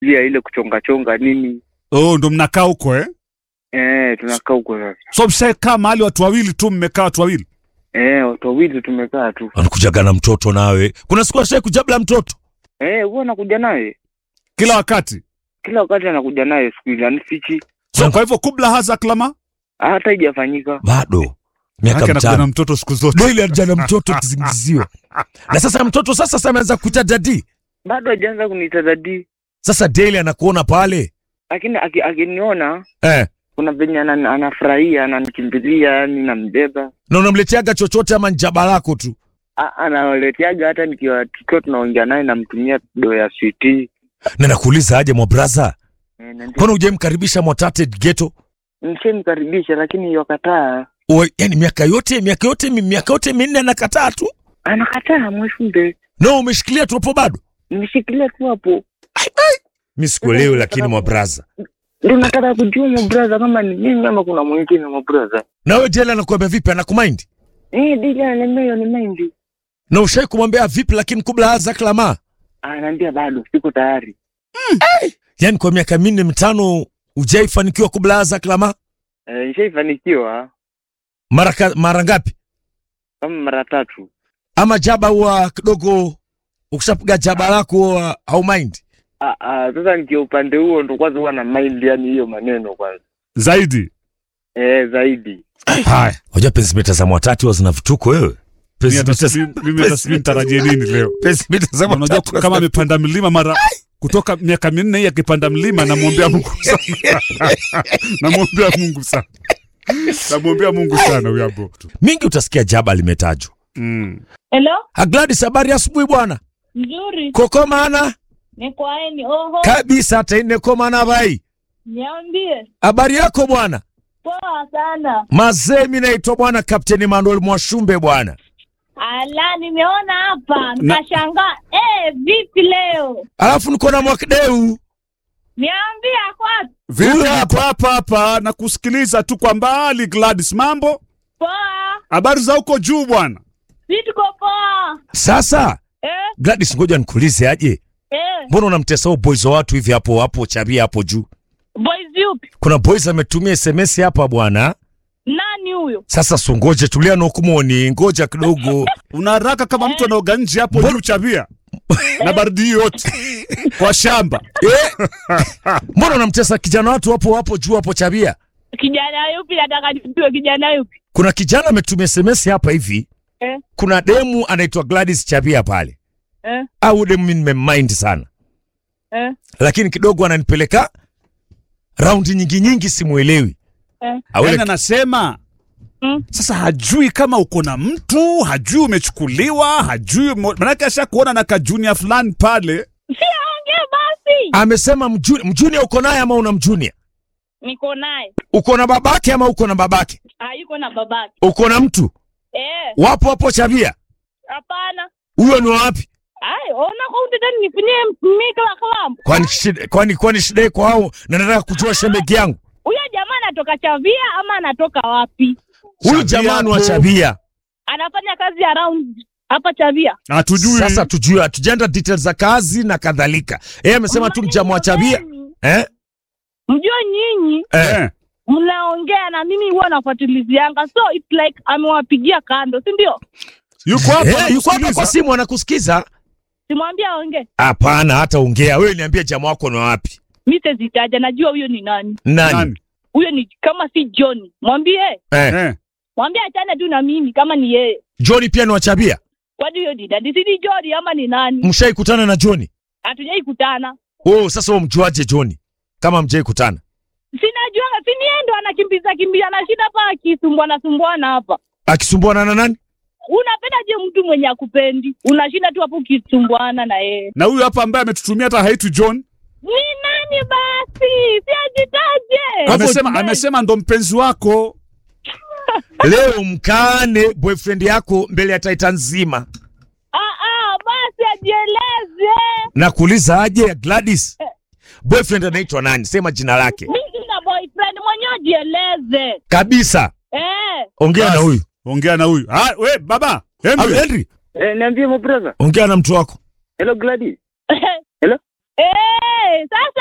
pia ile kuchonga chonga nini. Oh, ndo mnakaa huko eh? Eh, tunakaa huko sasa. So mshakaa mahali watu wawili tu, mmekaa watu wawili. Eh, watu wawili tumekaa tu. Anakujaga na mtoto nawe. Kuna siku ashai kujabla mtoto. Eh, huwa anakuja naye Kila wakati. kila wakati, anakuja naye siku hizi anifichi, So kwa hivyo kubla haza klama hata haijafanyika. Bado. Miaka Yake anakuja na mitano. mtoto siku zote. Daily anaja na mtoto kisingizio. Na sasa mtoto sasa sasa ameanza kuita dadi. Bado hajaanza kuniita dadi, Sasa daily anakuona pale. lakini aki- akiniona Eh. kuna venye anan- anafurahia, ananikimbilia, yani nambeba, Na unamleteaga chochote ama njaba lako tu. A- analeteaga hata nikiwa tukiwa tunaongea naye, namtumia do ya switi Na nakuuliza aje mwa brother. Eh, na ndio- Kwani hujamkaribisha Mwatate ghetto? nishamkaribisha lakini yakataa, Uwe, yani miaka yote miaka yote mi- miaka yote minne anakataa tu. anakataa mweshumbe, No, umeshikilia tu hapo bado. nimeshikilia tu hapo, Mimi sikuelewi lakini mwa brother. ndio nataka kujua mabraza kama ni mimi ama kuna mwingine mabraza. Na wewe jela anakuambia vipi anakumind? Eh, dija ananiambia hiyo ni mind, Na ushai kumwambia vipi lakini kubla haza klama? anaambia bado siko tayari. Yaani kwa miaka minne mitano hujaifanikiwa kubla haza klama? Eh, nishaifanikiwa Mara ka- mara ngapi? kama mara tatu. Ama jaba huwa kidogo ukishapiga jaba lako huwa au mind? Ah, ah, sasa nikiwa upande huo ndo kwanza huwa na mind, yani hiyo maneno kwanza Zaidi. eh, zaidi Haya. Unajua pensimeta za Mwatate huwa zina vituko wewe. Mimi hata Pensimeta sijui- mimi hata sijui nitarajie nini leo. pensimeta za Unajua Mwatate kama kama amepanda mlima mara kutoka miaka minne hii akipanda mlima, namwombea Mungu sana, namwombea Mungu sana, namwombea Mungu sana huyo hapo. mingi utasikia jaba limetajwa. Mm. Hello, Ha, Gladys, habari ya asubuhi bwana. nzuri. Koko maana Ni kwaeni. Oho, kabisa hata ine koma na bai. niambie. Habari yako bwana? Poa sana. Mazee, mimi naitwa bwana Kapteni Manuel Mwashumbe bwana. Ala, nimeona hapa Na- nikashangaa. Eh, vipi leo? Alafu niko na Mwakideu. Niambie kwa Vipi Huyo hapo hapa hapa na kusikiliza tu kwa mbali. Gladys, mambo, poa. habari za huko juu bwana? Si tuko poa. Sasa Eh, Gladys, ngoja nikuulize aje, eh. mbona unamtesa huo boys wa watu hivi hapo hapo chabia hapo juu? Boys yupi? Kuna boys ametumia SMS hapa bwana. Nani huyo? Sasa sungoje, tulia na hukumoni, ngoja kidogo. Una haraka kama mtu anaoga nje hapo juu chabia na baridi hii yote kwa shamba. Eh, mbona unamtesa kijana watu hapo hapo juu hapo chabia? Kijana yupi? Nataka nijue kijana yupi. Kuna kijana ametumia SMS hapa hivi. Eh, Kuna demu anaitwa Gladys Chabia pale. eh, Au demu mimi nimemind sana. eh, Lakini kidogo ananipeleka raundi nyingi nyingi simuelewi. eh. Au Yaani ile- anasema Mm. sasa hajui kama uko na mtu, hajui umechukuliwa, hajui mo- manake asha kuona na kajunia fulani pale. Si aongee basi. amesema mjuni, mjuni uko naye ama una mjunia? Niko naye. Uko na babake ama uko na babake? Hayuko na babake. Uko na mtu? Eh, Wapo hapo Chabia? hapana. Huyo ni wapi? Ai, ona kwa utata nifinie mikla kalamu. Kwani shida, kwani kwani shida iko hao na nataka kujua shemegi yangu. Huyo jamaa anatoka Chavia ama anatoka wapi? Huyu Chabia jamani wa hapo. Chabia. Anafanya kazi around hapa Chavia. Hatujui. Sasa tujue hatujaenda details za kazi na kadhalika. Yeye amesema tu mjamaa wa Chabia. Eh? Mjue nyinyi Eh. eh. mnaongea na mimi huwa nafuatilizianga, so it's like amewapigia kando, si ndio? Yuko hapa Eh, yuko hapa anakusikiliza. kwa simu anakusikiza. Simwambie aongee, Hapana, hata ongea. Wewe niambie jamaa wako ni wapi? mi sezitaja, najua huyo ni nani. Nani? Nani? Huyo ni kama si John, mwambie Eh. Eh. mwambie achane tu na mimi kama ni yeye. Johnny pia ni wa Chabia. Kwani huyo ni dadi, si ni John ama ni nani? Mshaikutana na Johnny? Hatujai kutana, Oh, sasa wewe mjuaje Johnny? Kama mjai kutana. sinajuanga, si ni yeye ndo anakimbiza kimbia, anashinda hapa akisumbuana sumbuana hapa. Akisumbuana na nani? Unapenda je mtu mwenye akupendi? Unashinda tu hapo ukisumbuana na yeye. Na huyu hapa ambaye ametutumia hata haitu John Ni nani basi? Si ajitaje. amesema amesema ndo mpenzi wako. Leo mkaane boyfriend yako mbele ya Titan nzima. Ah, ah, basi ajieleze. Na kuuliza aje Gladys? Boyfriend anaitwa nani? Sema jina lake. Mimi sina boyfriend, mwenyewe ajieleze. Kabisa. Eh, Ongea na Basi. huyu. Ongea na huyu. Ah, we baba. Au Henry. Henry, Eh, niambie my brother. ongea na mtu wako. Hello Gladys. eh, Eh, sasa